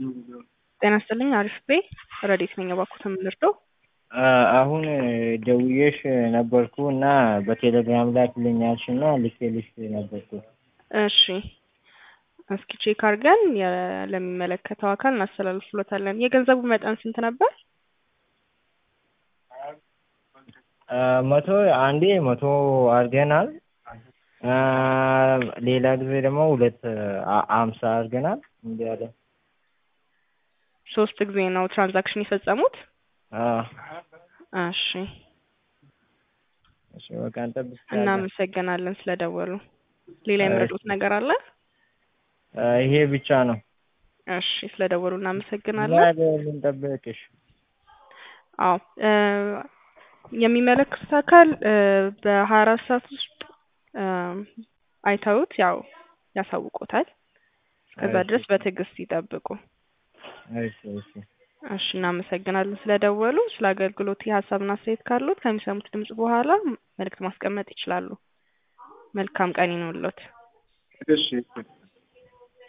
ጤና ይስጥልኝ አሪፍ ቤ ረዴት ነኝ እባክዎት የምንረዳው? አሁን ደውዬሽ ነበርኩ እና በቴሌግራም ላክልኝ አልሽ እና ልኬልሽ ነበርኩ። እሺ እስኪ ቼክ አድርገን የ- ለሚመለከተው አካል እናስተላልፍሎታለን። የገንዘቡ መጠን ስንት ነበር? መቶ አንዴ መቶ አድርገናል። ሌላ ጊዜ ደግሞ ሁለት አምሳ አድርገናል። እንዲህ አለ። ሶስት ጊዜ ነው ትራንዛክሽን የፈጸሙት? እሺ እሺ በቃ እንጠብቃለን። እናመሰግናለን ስለደወሉ። ሌላ የምረጡት ነገር አለ? ይሄ ብቻ ነው። እሺ ስለደወሉ እናመሰግናለን። ልንጠብቅሽ። አዎ የሚመለከቱት አካል በሀያ አራት ሰዓት ውስጥ አይተውት ያው ያሳውቆታል። እስከዛ ድረስ በትዕግስት ይጠብቁ። እሺ እሺ እሺ እናመሰግናለን ስለደወሉ። ስለ አገልግሎት ሀሳብና አስተያየት ካሉት ከሚሰሙት ድምጽ በኋላ መልእክት ማስቀመጥ ይችላሉ። መልካም ቀን ይኑርልዎት። እሺ